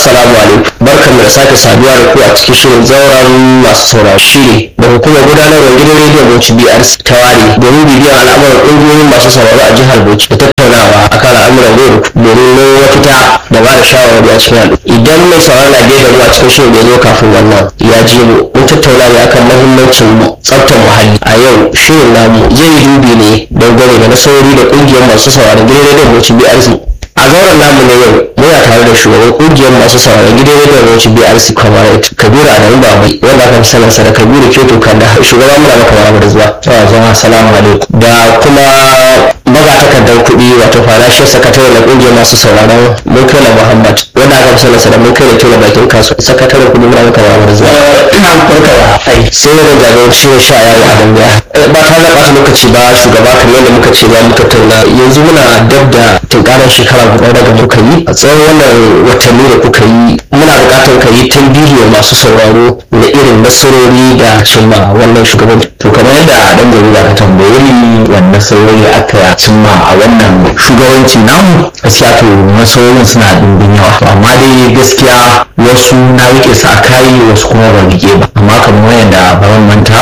assalamu alaikum barkanmu da sake saduwa da ku a cikin shirin zauren masu sauraro shiri da hukumar gudanarwar gidan rediyon bauchi brc ta ware domin bibiyar al'amuran ƙungiyoyin masu sauraro a jihar bauchi da tattaunawa akan al'amuran yau domin nemo mafita da ba da shawarwari a cikin al'umma idan mai sauraro na biye da mu a cikin shirin da ya zo kafin wannan ya ji mu mun tattauna ne akan mahimmancin tsaftar muhalli a yau shirin namu zai yi dubi ne dangane da nasarori da ƙungiyar masu sauraron gidan rediyon bauchi brc a zauren namu na yau muna tare da shugaban kungiyar masu sauraron gidan rediyon bauchi brc comrade kabiru adamu babai wanda aka fi sanarsa da kabiru kyoto kanda shugaban muna maka mara da zuwa jama'a assalamu alaikum da kuma magatakardar kuɗi wato financial secretary na kungiyar masu sauraron murtala muhammad wanda aka fi sanarsa da murtala tela bakin kasuwa sakataren kuɗi muna maka mara da zuwa ina farka da ai sai da jagon ciwon sha yawo a dangaya ba tare da ɓata lokaci ba shugaba kamar yadda muka ce ba muka tauna yanzu muna dab da tunkarar shekara guda daga muka yi a tsawon wannan watanni da kuka yi muna buƙatar ka yi tambihi wa masu sauraro na irin nasarori da cimma wannan shugaban to kamar yadda dan jarida ka tambaye ni wannan nasarori aka cimma a wannan shugabanci namu gaskiya to nasarorin suna dimbin yawa to amma dai gaskiya wasu na rike su a kayi wasu kuma ba rike ba amma kamar yadda ba manta